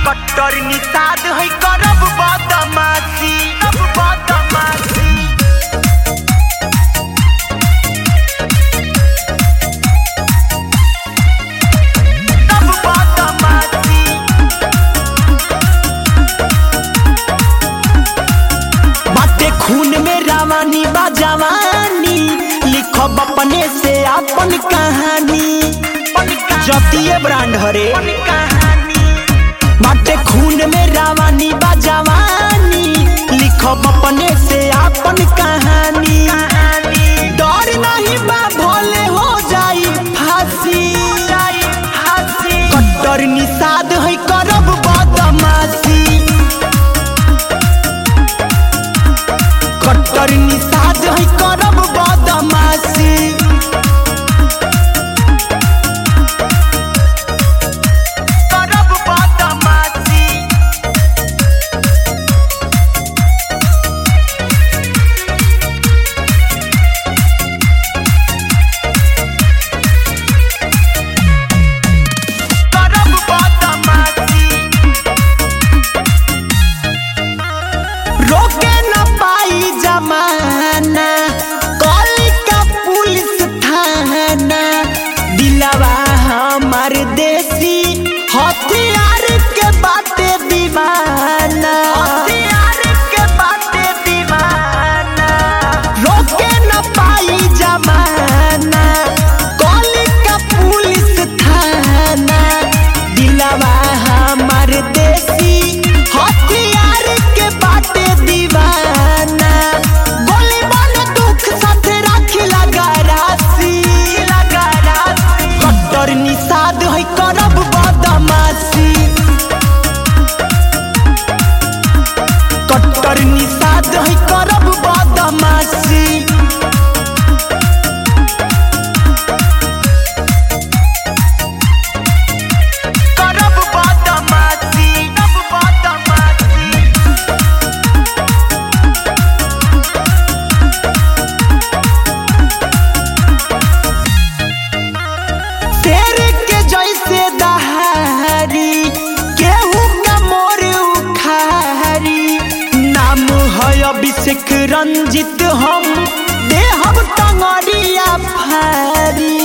कट्टर निषाद है करब बदमाशी अब बदमाशी तब बदमाशी बाटे खून में रावानी बा जवानी लिखब अपने से अपन कहानी जतिये ब्रांड हरे बाटे खून में रावानी बा जवानी लिखब अपने से अपन कहानी डर नहीं बा भोले हो जाई फांसी कट्टर निषाद है करब बदमाशी कट्टर निषाद है करब बदमाशी करब बदमाशी करब बदमाशी रोके न पाई जमाना कॉली का पुलिस थाना दिलवा हमार देसी हथियार के बाटे दीवाना हथियार के बाटे दीवाना रोके न पाई जमाना कॉली का पुलिस थाना दिलवा हमार देसी हथियार के बाटे दीवाना गोली बाल दुख साथे राखी लगा राशि लगा राशि कट्टर निषाद है करब बदमाशी कट्टर निषाद है करब बदमाशी करब बदमाशी करब बदमाशी शेर के जैसे दहारी केहू का मोर उखारी नाम है अभिषेक रंजित हम देहब टंगरिया फारी